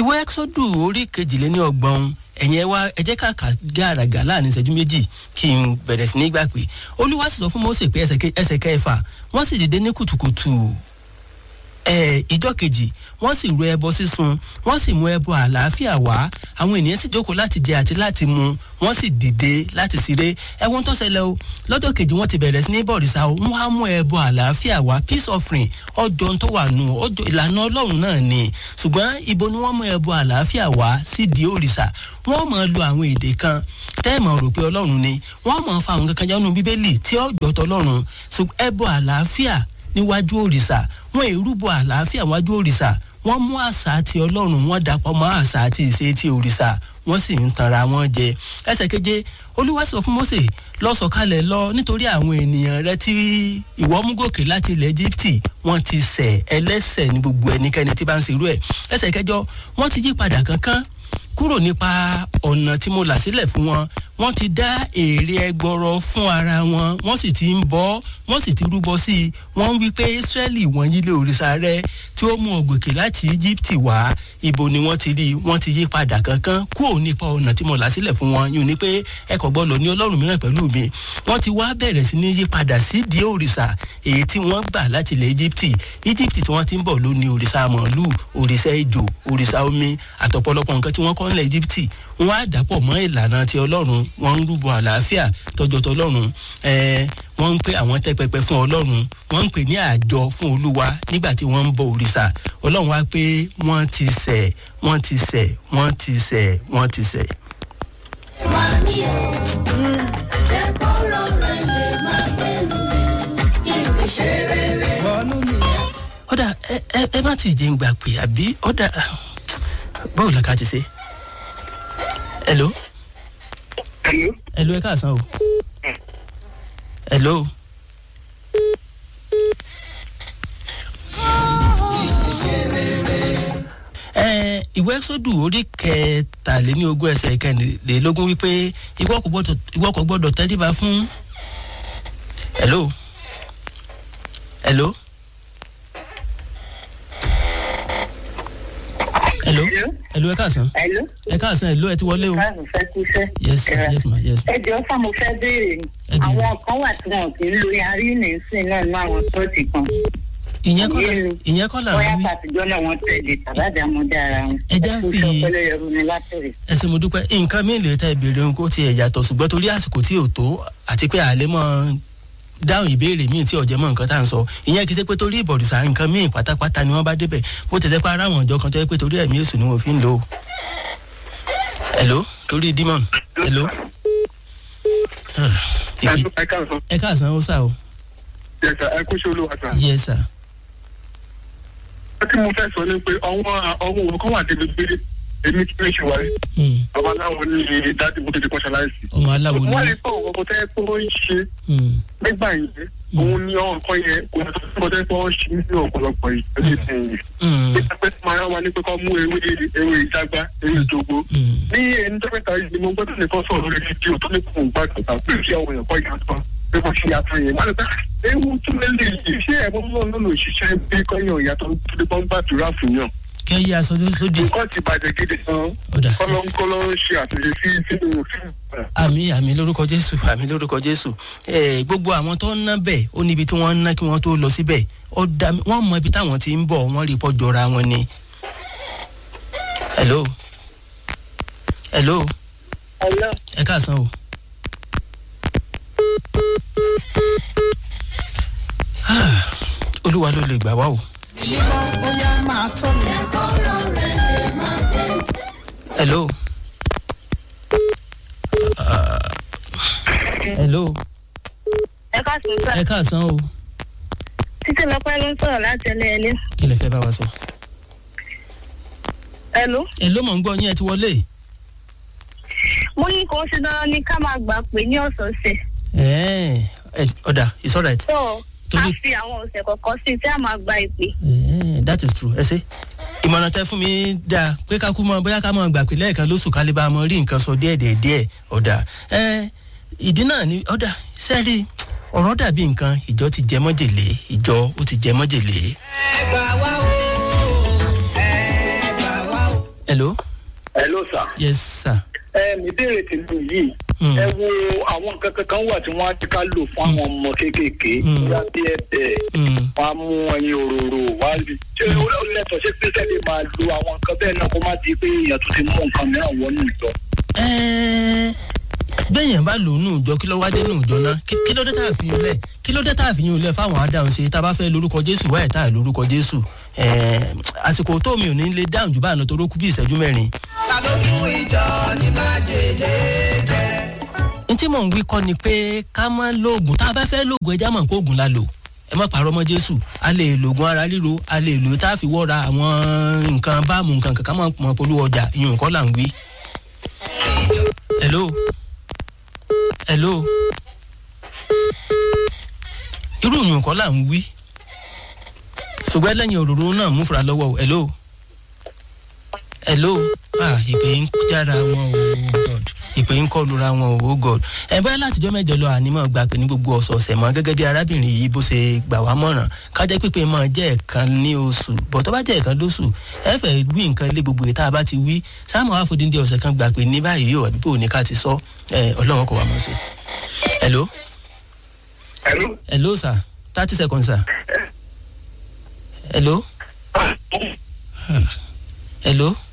ìwé ẹ́xọ́dù orí kejìléní ọgbọ̀n ẹ̀yìn ẹ wá ẹ jẹ́ ká kà gàràgà láàrin ìṣẹ́jú méjì kí n bẹ̀rẹ̀ sí ní gbà pé olúwa sì sọ fún mose pé ẹsẹ̀ kẹfà wọ́n sì dìde ní kùtùkùtù ìjọ kejì wọ́n sì ru ẹbọ sísun wọ́n sì mú ẹbọ àlàáfíà wá àwọn ènìyàn sì jókòó láti jẹ àti láti mu wọ́n sì dìde láti ṣeré ẹ̀wọ̀n tó ṣẹlẹ̀ o lọ́jọ́ kejì wọ́n ti bẹ̀rẹ̀ sí ní bọ̀rìṣà o wọ́n á mú ẹbọ àlàáfíà wá peace offering ọjọ́ tó wà nù ọjọ́ ìlànà ọlọ́run náà ni ṣùgbọ́n ibo ni wọ́n mú ẹbọ àlàáfíà wá sídìí òrìṣà wọ́n máa lo àwọn èdè kan tẹ́ẹ̀mọ̀ rò pé ọlọ́run ni wọ́n máa fa àwọn kankan jánu bíbélì tí ọjọ́ tọlọ́run ṣùgbọ́n ẹbọ àlàáfíà níwájú òrìṣà wọn èrúbọ àlàáfíà wájú òrìṣà wọn mú àṣà àti ọlọ́run wọn dàpọ̀ mọ́ àṣà àti ìṣe ti òrìṣà wọ́n sì ń tanra wọn jẹ ẹsẹ̀ keje olúwa sọ fún mose lọ sọ̀kalẹ̀ lọ nítorí àwọn ènìyàn rẹ tí ìwọ mú gòkè láti ilẹ̀ egypte wọ́n ti ṣẹ̀ ẹlẹ́ṣẹ̀ ní gbogbo ẹnikẹ́ni tí bá ń ṣerú ẹ̀ ẹsẹ̀ kẹjọ wọ́n ti yí padà kankan kúrò nípa ọ̀nà tí mo là sílẹ̀ fún wọn wọ́n ti dá èrè ẹgbọrọ fún ara wọn wọ́n sì ti ń bọ́ wọ́n sì ti rúbọ sí i wọ́n ń wí pé israẹli wọ́n yílé òrìṣà rẹ tí ó mú ọgòkè láti egypt wá ibo ni wọ́n ti rí wọ́n ti yí padà kankan kúrò nípa ọ̀nà tí mo là sílẹ̀ fún wọn yóò ní pé ẹ kò gbọ́dọ̀ ní ọlọ́run mìíràn pẹ̀lú mi wọ́n ti wá bẹ̀rẹ̀ sí ní yí padà sí di òrìṣà èyí tí wọ́n gbà láti ilẹ̀ egypt egypt tí wọ́n ti ń bọ̀ ló ní òrìṣà màálù òrìṣà ejò òrìṣà omi àtọ̀pọ̀lọpọ̀ nǹkan tí wọ́n kọ́ nílẹ̀ egypt wọ́n á dàpọ̀ mọ́ ìlànà ti ọlọ́run wọ́n ń rúbọ àlàáfíà tọjọ́ tọlọ́run ẹ̀ẹ́ wọ́n ń pè àwọn tẹ́ pẹpẹ fún ọlọ́run wọ́n ń pè ní àjọ fún olúwa nígbà tí wọ́n ń bọ òrìṣà ọlọ́run wá pé wọ́n ti sẹ̀ wọ́n ti sẹ̀ wọ́n ti sẹ̀ wọ́n ti sẹ̀. Mami o, jẹ́ kọ́rọ̀ rẹ̀ lè máa gbẹ́nu mi, kí n fi ṣe rere. ọ̀dà ẹ ẹ ẹ má ti jẹ́ ń gbà pé àbí ọ̀dà báwo la ká ti ṣe. hello Hello. hello ẹ káàsán o. hello. ẹ ìwé sódù orí kẹtàléní ogún ẹsẹ kẹrìnlélógún wípé ìwọ kò gbọdọ ìwọ kò gbọdọ tẹríba fún. hello. hello. hello. Hello? hello ẹ káàsán. Hello? ẹ káàsán hello ẹ ti wọlé o. Káàbọ̀ fẹ́ kú iṣẹ́. yes sir, yes ma yes ma. Ẹ jọ fún mo fẹ́ béèrè ni. Ẹ béèrè. Àwọn kan wà tí wọn kì í lo yarí nìsín náà ní àwọn ṣọ́ọ̀ṣì kan. ìyẹn kọ́ la Yé mi. ìyẹn kọ́ la Bóyá wí. pàtijọ́ náà wọ́n tẹ̀lé tàbádà mọ́ dára wọn. Ẹ jẹ́ kú fi- iṣẹ́ ọpẹlẹ yẹrù mi látẹ̀rẹ̀. ẹ ṣe mo dúpẹ́ nǹkan mi lè ta ìbéèrè ohun kó tiẹ̀ yàtọ̀ ṣùgbọ́n torí àsìkò tí ò tó àti pé àlẹ́ mọ́ dáhùn ìbéèrè míì tí ọ̀jẹ̀ mọ́ nǹkan tá à ń sọ ìyẹn kì í ṣe pé torí ìbọ̀rìṣà nǹkan míì pátápátá ni wọ́n bá débẹ̀ bó ti dẹ́ pé ara àwọn ọ̀jọ́ kan tó yẹ pé torí ẹ̀mí èṣù ni wọ́n fi ń lò ó. hello torí demon hello. Ah, ìpè- ẹ káàsán. ẹ káàsán ó sà o Yes, sir. ẹ kú sí olúwa sàn. yes sir. ẹ tí mo fẹ́ sọ ni pé ọwọ́ ọwọ́ òun kan wà débi pé èmi kí lè ṣe wáyé. Hmm, àwọn aláwọ̀ ní dáàdì mo tètè kọ́ṣẹ́ láìsí. ọmọ aláwo ni wọ́n lè pọ̀ ọ̀kọ̀ tẹ́ pé ó ń ṣe Hmm, nígbà yẹn òun ní ọ̀hún kan yẹn kò ní ọ̀kọ̀ tẹ́ pé ó ń ṣe ní ọ̀pọ̀lọpọ̀ yìí. hmm, nígbà pé máa wá ní pé kọ́ mú ewé ewé ìjágbá ewé ìjogbo. hmm. ní ẹni tó mẹ́ta yìí ni mo gbọ́dọ̀ nìkan sọ̀rọ̀ lórí fídíò tó ní kò ń gbàgbọ́ tà pé kí àwọn èèyàn kọ́ ìyàtọ̀ pé kò ṣe yàtọ̀ yẹn. wọ́n á lè pẹ́ ewu tún lè lè yìí ṣé ẹ̀bùn náà ló lò ṣiṣẹ́ bí kọ́yàn ìyàtọ̀ tó lè bọ́n gbàdúrà fún yàn. kẹ́ yí aṣọ tó sóde nǹkan ti bàjẹ́ gidi gan ọ̀dà. kọ́lọ́ńkọ́lọ́ ń ṣe àtúnṣe sí sínú fíìmù. àmì àmì lórúkọ jésù àmì lórúkọ jésù ẹ gbogbo àwọn tó ń ná bẹ́ẹ̀ ó níbi tí wọ́n ń ná kí wọ́n tó lọ síbẹ̀ ó dá mi wọ́n mọ ibi táwọn ti ń bọ̀ wọ́n rí pọ́ jọra wọn ni. hello hello Hello? ẹ káàsán o. Ah, olúwa ló lè gbà wá o. Ìwọ bóyá máa tó mi. Jẹ́ kọ́rọ̀ rẹ̀ lè máa gbẹ́nu. hello. Ah, hello Ẹ ká sùn sá. ẹ káàsán o Títí lọ́pẹ́ ló ń sọ̀rọ̀ láti ẹlẹ́ẹ̀lẹ́. kí lè fẹ́ bá wa sọ. Hello? hello mọ̀ ń gbọ́ yín ẹ ti wọlé. Mo ní kò ṣe dandan ní ká máa gbà pé ní ọ̀sọ̀ọ̀sẹ̀. ẹ ẹ ọ̀dà it's alright. So, a Torí- fi àwọn ọ̀sẹ̀ kọ̀ọ̀kan sí tí a máa gba ìpè. Eh, that is true ẹ ṣe ìmọ̀ràn tẹ fún mi dáa pé ká kú mọ bóyá ká mọ gbà pé lẹ́ẹ̀kan lóṣù ká lè bá a mọ rí nǹkan sọ díẹ̀ díẹ̀ díẹ̀ ọ̀dà ẹ ìdí náà ni ọ̀dà sẹ́ẹ̀rì ọ̀rọ̀ dàbí nǹkan ìjọ ti jẹ mọ́jèlé ìjọ ó ti jẹ mọ́jèlé. ẹgbà wá o ẹgbà wá o. hello hello hello sir. yes sir. ẹ mi béèrè tèmi yìí Mm. ẹ wo àwọn nǹkan kankan wà tí wọ́n á ti ká lò fún àwọn ọmọ kéékèèké Mm. bóyá bí ẹ̀bẹ̀ Mm. wọ́n á mú ẹyin òróró wọ́n á lè ṣé ó lẹ́tọ̀ọ́ ṣé pé sẹ́lẹ̀ máa lo àwọn nǹkan bẹ́ẹ̀ náà kó má di pé èèyàn tún ti mú nǹkan mìíràn wọnú ìjọ. Ẹ́ẹ́, bẹ́ẹ̀yàn bá lò ó nù ìjọ kí ló wá dé nù ìjọ náà Kí- kí ló dé tá a fi yún lẹ̀ kí ló dé tá a fi yún lẹ̀ fáwọn adáhùn ṣe tá a bá fẹ́ lórúkọ jésù wáyé tá a lórúkọ jésù Ẹ̀ẹ́, àsìkò tó mi ò ní lè dáhùn jù báà lọ torí ó kú bí ìṣẹ́jú mẹ́rin. ta ló fún ìjọ ní májèlé jẹ. n tí mò ń wí kọ́ ni pé ká má lóògùn tá a bá fẹ́ lóògùn ẹja mọ̀ pé oògùn la lò ẹ má pàrọ̀ mọ́ jésù a lè lògùn ara ríro a lè lò tá a fi wọ́ra àwọn nǹkan báàmù nǹkan kankan mọ̀ mọ̀ polówó ọjà ìyún nǹkan là ń wí. hello hello irú ìyún nǹkan là ń wí ṣùgbọ́n lẹ́yìn òróró náà mú fura lọ́wọ́ o hello hello ah ìpè ń jára wọn o god ìpè ń kọ́ lura wọn o god ẹ bóyá látijọ́ mẹ́jọ lọ ànímọ̀ gbà pé ní gbogbo ọ̀sọ̀ọ̀sẹ̀ mọ́ gẹ́gẹ́ bí arábìnrin yìí bó ṣe gbà wá mọ̀ràn kájẹ́ pípé máa jẹ́ ẹ̀kan ní oṣù bọ̀ tó bá jẹ́ ẹ̀kan lóṣù ẹ fẹ́ wí nǹkan ilé gbogbo ìta bá ti wí sáàmù àfọdíndé ọ̀sẹ̀ kan gbà pé ní báyìí yóò àbí bò ní ká ti sọ ẹ ọlọ́run kò wá mọ̀ sí. hello Hello? hello sir thirty seconds sir hello hello